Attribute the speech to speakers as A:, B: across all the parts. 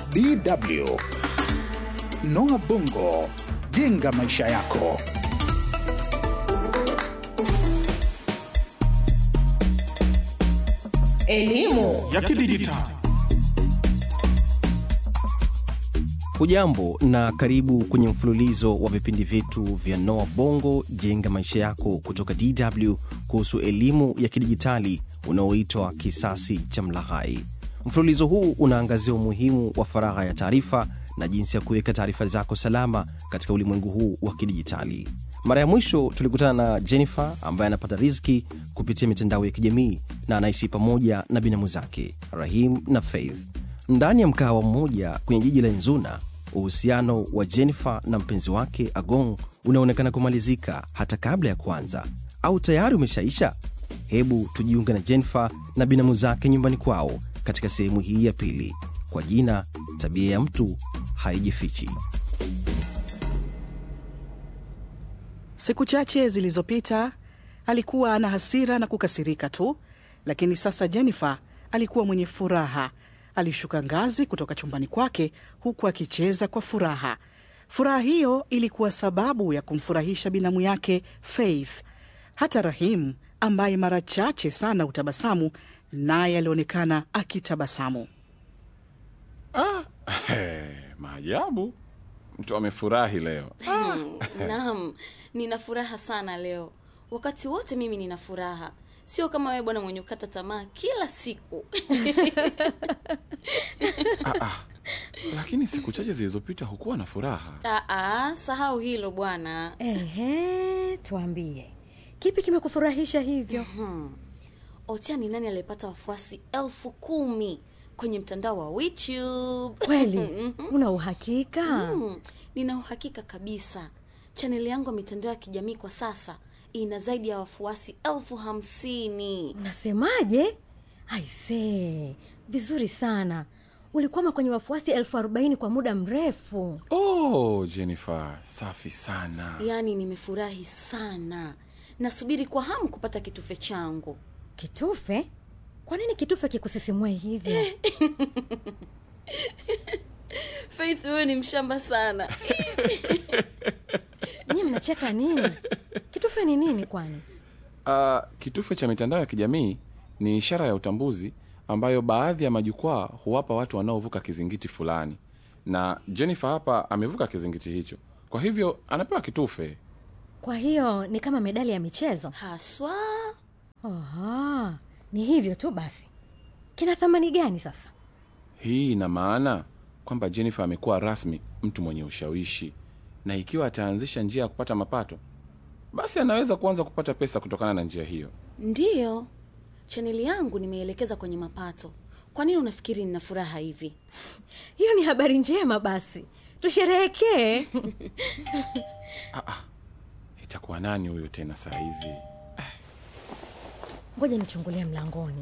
A: DW. Noah Bongo, jenga maisha yako.
B: Elimu
C: ya kidijitali.
D: Hujambo na karibu kwenye mfululizo wa vipindi vyetu vya Noa Bongo jenga maisha yako kutoka DW kuhusu elimu ya kidijitali unaoitwa kisasi cha mlaghai. Mfululizo huu unaangazia umuhimu wa faragha ya taarifa na jinsi ya kuweka taarifa zako salama katika ulimwengu huu wa kidijitali. Mara ya mwisho tulikutana na Jennifer ambaye anapata riziki kupitia mitandao ya kijamii na anaishi pamoja na binamu zake Rahim na Faith ndani ya mkahawa mmoja kwenye jiji la Nzuna. Uhusiano wa Jennifer na mpenzi wake Agong unaonekana kumalizika hata kabla ya kuanza, au tayari umeshaisha? Hebu tujiunge na Jennifer na binamu zake nyumbani kwao katika sehemu hii ya pili kwa jina tabia ya mtu haijifichi.
B: Siku chache zilizopita alikuwa ana hasira na kukasirika tu, lakini sasa Jennifer alikuwa mwenye furaha. Alishuka ngazi kutoka chumbani kwake huku akicheza kwa furaha. Furaha hiyo ilikuwa sababu ya kumfurahisha binamu yake Faith. Hata Rahim ambaye mara chache sana hutabasamu, naye alionekana akitabasamu.
C: Ah, maajabu! Mtu amefurahi leo.
E: Naam, nina furaha sana leo. Wakati wote mimi nina furaha, sio kama wewe bwana mwenye kukata tamaa kila siku.
C: Ah, ah. Lakini siku chache zilizopita hukuwa na furaha.
E: Aa, sahau hilo bwana.
F: Ehe, tuambie kipi kimekufurahisha hivyo?
E: Hmm. Otia ni nani aliyepata wafuasi elfu kumi kwenye mtandao wa YouTube?
F: Kweli una uhakika?
E: Hmm, nina uhakika kabisa. Chaneli yangu ya mitandao ya kijamii kwa sasa ina zaidi ya wafuasi elfu hamsini.
F: Unasemaje? Aisee, vizuri sana. Ulikwama kwenye wafuasi elfu arobaini kwa muda mrefu.
C: Oh, Jennifer, safi sana.
E: Yaani nimefurahi sana, nasubiri kwa hamu kupata kitufe changu.
F: Kitufe? Kwa nini kitufe kikusisimue hivyo?
E: Faith, wewe ni mshamba sana.
F: Nyie mnacheka nini? Kitufe ni nini kwani?
C: Uh, kitufe cha mitandao ya kijamii ni ishara ya utambuzi ambayo baadhi ya majukwaa huwapa watu wanaovuka kizingiti fulani, na Jennifer hapa amevuka kizingiti hicho, kwa hivyo anapewa kitufe.
F: Kwa hiyo ni kama medali ya michezo?
E: Haswa.
F: Aha, ni hivyo tu basi. Kina thamani gani sasa?
C: Hii ina maana kwamba Jennifer amekuwa rasmi mtu mwenye ushawishi, na ikiwa ataanzisha njia ya kupata mapato, basi anaweza kuanza kupata pesa kutokana na njia hiyo.
E: Ndiyo, chaneli yangu nimeielekeza kwenye mapato. Kwa nini unafikiri nina furaha hivi?
F: Hiyo ni habari njema, basi tusherehekee.
C: Ah, ah. Itakuwa nani huyo tena saa hizi?
F: Ngoja nichungulie mlangoni.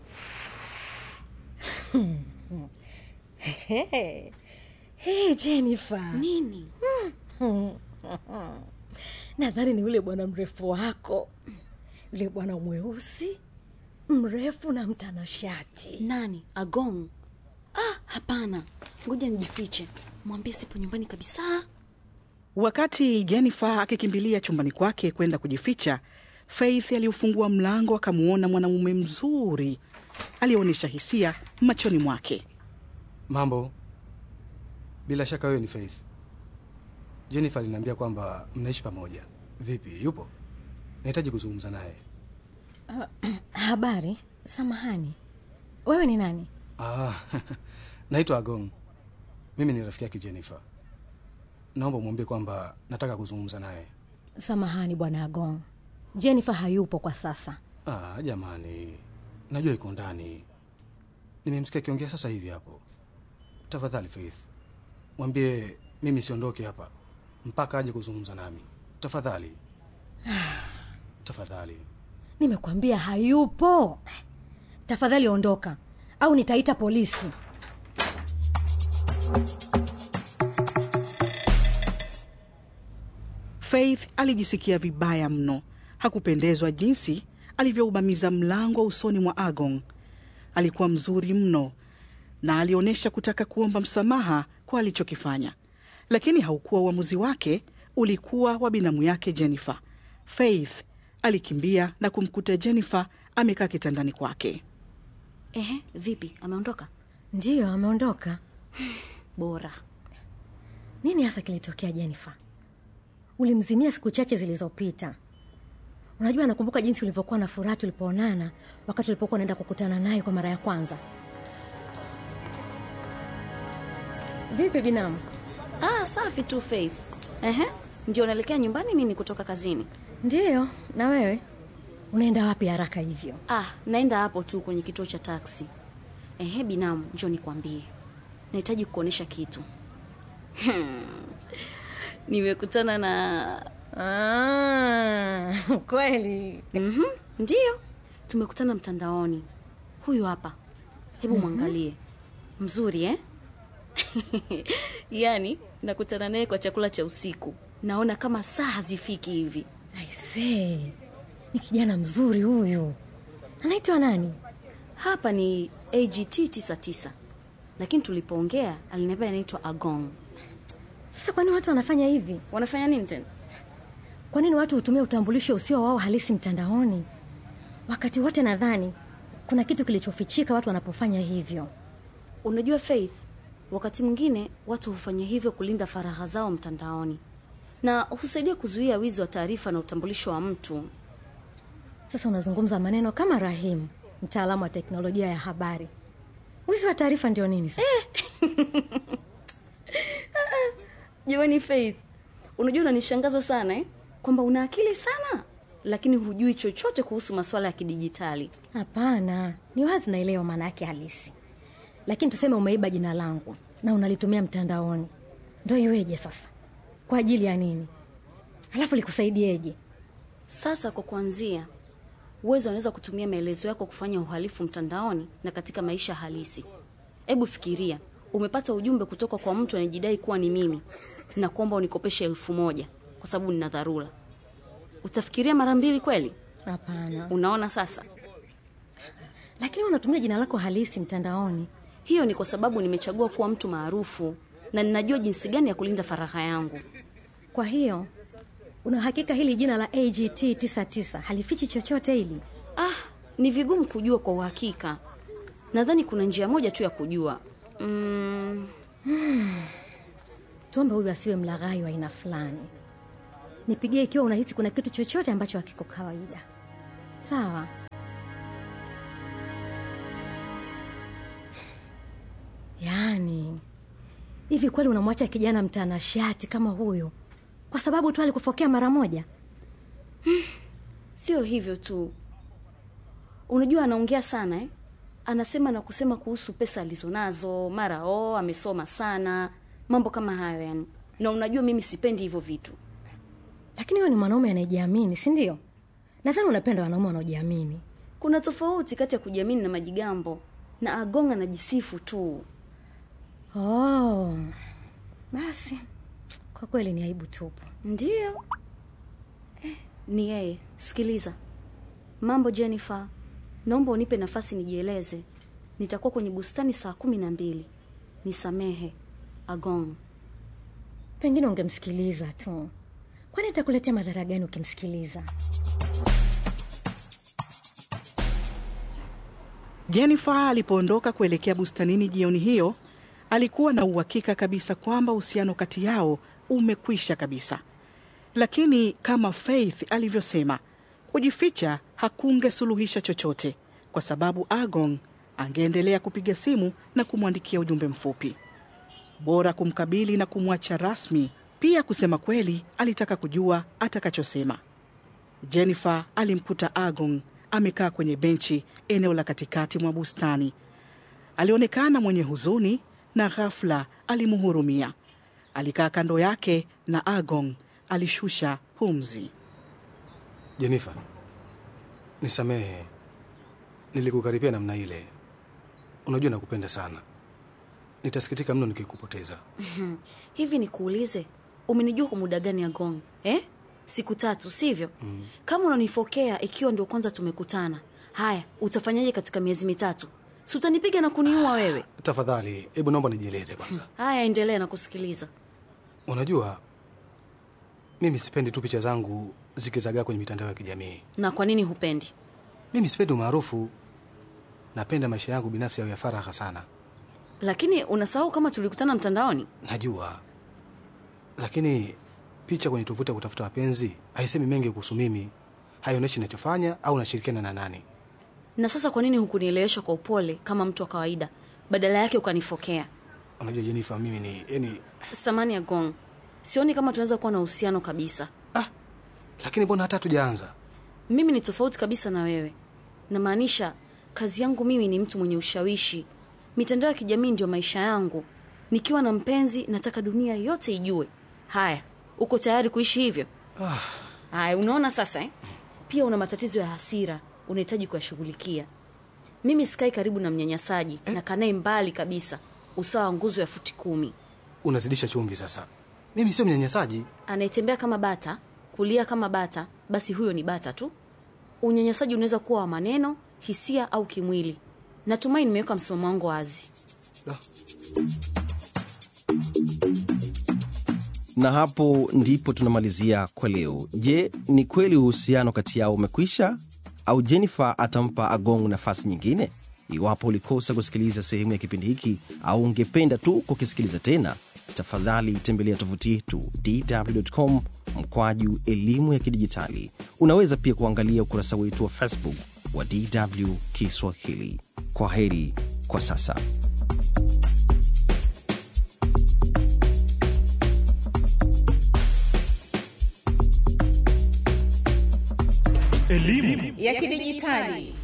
F: Hey, hey, Jennifer.
E: Nini?
F: Nadhani ni yule bwana mrefu wako, yule bwana mweusi mrefu na mtanashati.
E: Nani? Agong? Ah, hapana, ngoja nijifiche, mwambie sipo nyumbani kabisa.
B: Wakati Jennifer akikimbilia chumbani kwake kwenda kujificha, Faith aliufungua mlango akamwona mwanamume mzuri aliyeonyesha hisia machoni mwake.
G: Mambo, bila shaka wewe ni Faith. Jennifer aliniambia kwamba mnaishi pamoja. Vipi, yupo? Nahitaji kuzungumza naye.
F: Habari, samahani, wewe ni nani?
G: Ah, naitwa Agong. Mimi ni rafiki yake Jennifer. Naomba umwambie kwamba nataka kuzungumza naye.
F: Samahani bwana Agong, Jennifer hayupo kwa sasa.
G: Ah, jamani, najua iko ndani. Nimemsikia akiongea sasa hivi hapo. Tafadhali Faith, mwambie mimi siondoke hapa mpaka aje kuzungumza nami. Tafadhali, tafadhali.
F: Nimekwambia hayupo. Tafadhali ondoka, au nitaita polisi.
B: Faith alijisikia vibaya mno. Hakupendezwa jinsi alivyoubamiza mlango usoni mwa Agong. Alikuwa mzuri mno na alionyesha kutaka kuomba msamaha kwa alichokifanya, lakini haukuwa uamuzi wake, ulikuwa wa binamu yake Jennifer. Faith alikimbia na kumkuta Jennifer amekaa kitandani kwake.
E: Ehe, vipi, ameondoka?
F: ndiyo ameondoka
E: Bora.
F: nini hasa kilitokea jennifer ulimzimia siku chache zilizopita unajua nakumbuka jinsi ulivyokuwa na furaha tulipoonana wakati ulipokuwa unaenda kukutana naye kwa mara ya kwanza vipi binamu
E: Ah, safi tu Faith. Ehe, ndio unaelekea nyumbani nini kutoka kazini?
F: ndiyo na wewe unaenda wapi haraka hivyo
E: Ah, naenda hapo tu kwenye kituo cha taksi. Ehe, binamu, njoo nikwambie. Nahitaji kukuonesha kitu. Hmm. Nimekutana na
F: ah, kweli
E: Mhm, ndiyo. Tumekutana mtandaoni. Huyu hapa. Hebu mwangalie. Mzuri eh? yaani nakutana naye kwa chakula cha usiku. Naona kama saa hazifiki hivi.
F: aisee ni kijana mzuri huyu anaitwa nani
E: Hapa ni AGT 99. Lakini tulipoongea aliniambia anaitwa Agong.
F: sasa kwani watu wanafanya hivi
E: Wanafanya nini tena?
F: kwa nini watu hutumia utambulisho usio wao halisi mtandaoni wakati wote nadhani kuna kitu kilichofichika watu wanapofanya hivyo
E: Unajua Faith, wakati mwingine watu hufanya hivyo kulinda faragha zao mtandaoni na husaidia kuzuia wizi wa taarifa na utambulisho wa mtu.
F: sasa unazungumza maneno kama rahim mtaalamu wa teknolojia ya habari wizi wa taarifa ndio nini sasa
E: Jamani Faith, unajua unanishangaza sana eh? kwamba una akili sana lakini hujui chochote kuhusu masuala ya kidijitali.
F: hapana ni wazi naelewa maana yake halisi lakini tuseme umeiba jina langu na unalitumia mtandaoni ndo iweje sasa kwa ajili ya nini alafu likusaidieje
E: Sasa kwa kuanzia, uwezo unaweza kutumia maelezo yako kufanya uhalifu mtandaoni na katika maisha halisi. Hebu fikiria, umepata ujumbe kutoka kwa mtu anayejidai kuwa ni mimi na kuomba unikopeshe elfu moja kwa sababu nina dharura. Utafikiria mara mbili kweli?
F: hapana
E: Unaona sasa,
F: lakini unatumia jina lako halisi mtandaoni
E: hiyo ni kwa sababu nimechagua kuwa mtu maarufu na ninajua jinsi gani ya kulinda faragha yangu.
F: kwa hiyo una hakika hili jina la agt 99 halifichi chochote hili
E: Ah, ni vigumu kujua kwa uhakika. Nadhani kuna njia moja tu ya kujua. Mm,
F: tuombe huyu asiwe mlaghai wa aina fulani nipigie ikiwa unahisi kuna kitu chochote ambacho hakiko kawaida sawa yaani hivi kweli unamwacha kijana mtanashati kama huyo kwa sababu tu alikufokea mara moja
E: sio hivyo tu. Unajua anaongea sana eh? Anasema na kusema kuhusu pesa alizonazo, mara oh, amesoma sana, mambo kama hayo yani. Na unajua mimi sipendi hivyo vitu.
F: lakini huyo ni mwanaume anayejiamini si ndio nadhani unapenda wanaume wanaojiamini
E: Kuna tofauti kati ya kujiamini na majigambo. Na Agong anajisifu tu.
F: oh basi kwa kweli ni aibu tupu
E: Ndiyo. Eh, ni yeye. Sikiliza. Mambo Jennifer. Naomba unipe nafasi nijieleze. Nitakuwa kwenye bustani saa kumi na mbili. Nisamehe. Agong.
F: pengine ungemsikiliza tu kwani itakuletea madhara gani ukimsikiliza
B: Jennifer alipoondoka kuelekea bustanini jioni hiyo, alikuwa na uhakika kabisa kwamba uhusiano kati yao umekwisha kabisa. Lakini kama Faith alivyosema, kujificha hakungesuluhisha chochote, kwa sababu Agong angeendelea kupiga simu na kumwandikia ujumbe mfupi. Bora kumkabili na kumwacha rasmi. Pia kusema kweli, alitaka kujua atakachosema. Jennifer alimkuta Agong amekaa kwenye benchi eneo la katikati mwa bustani. Alionekana mwenye huzuni na ghafla alimhurumia. Alikaa kando yake na Agong alishusha pumzi.
G: Jenifa, nisamehe, nilikukaribia namna ile. Unajua nakupenda sana, nitasikitika mno nikikupoteza.
E: Hivi nikuulize, umenijua kwa muda gani Agong? Eh? Siku tatu, sivyo? Kama unanifokea ikiwa ndio kwanza tumekutana. Haya, utafanyaje katika miezi mitatu? si utanipiga na kuniua wewe
G: Tafadhali, hebu naomba nijieleze kwanza.
E: haya endelea na kusikiliza
G: Unajua, mimi sipendi tu picha zangu zikizagaa kwenye mitandao ya kijamii.
E: na kwa nini hupendi
G: Mimi sipendi umaarufu, napenda maisha yangu binafsi yawe ya faragha sana.
E: lakini unasahau kama tulikutana mtandaoni
G: Najua, lakini picha kwenye tovuti ya kutafuta wapenzi haisemi mengi kuhusu mimi, haionyeshi ninachofanya au nashirikiana na nani.
E: na sasa kwa nini hukunielewesha kwa upole kama mtu wa kawaida badala yake ukanifokea
G: Unajua Jenifa, mimi ni yani,
E: samani ya gong sioni kama tunaweza kuwa na uhusiano kabisa
G: ah, lakini mbona hata hatujaanza?
E: mimi ni tofauti kabisa na wewe namaanisha kazi yangu mimi ni mtu mwenye ushawishi mitandao ya kijamii ndio maisha yangu nikiwa na mpenzi nataka dunia yote ijue haya uko tayari kuishi hivyo haya unaona sasa eh? pia una matatizo ya hasira unahitaji kuyashughulikia mimi sikai karibu na mnyanyasaji na kanae mbali kabisa usawa wa nguzo ya futi kumi
G: Unazidisha chumvi sasa. Mimi sio mnyanyasaji.
E: anayetembea kama bata kulia kama bata basi huyo ni bata tu unyanyasaji unaweza kuwa wa maneno hisia au kimwili natumai nimeweka msimamo wangu wazi
G: Da.
D: na hapo ndipo tunamalizia kwa leo. Je, ni kweli uhusiano kati yao umekwisha au Jennifer atampa Agong nafasi nyingine? Iwapo ulikosa kusikiliza sehemu ya kipindi hiki au ungependa tu kukisikiliza tena, tafadhali tembelea tovuti yetu dw.com mkwaju elimu ya kidijitali. Unaweza pia kuangalia ukurasa wetu wa Facebook wa DW Kiswahili. Kwa heri kwa sasa.
A: Elimu
H: ya kidijitali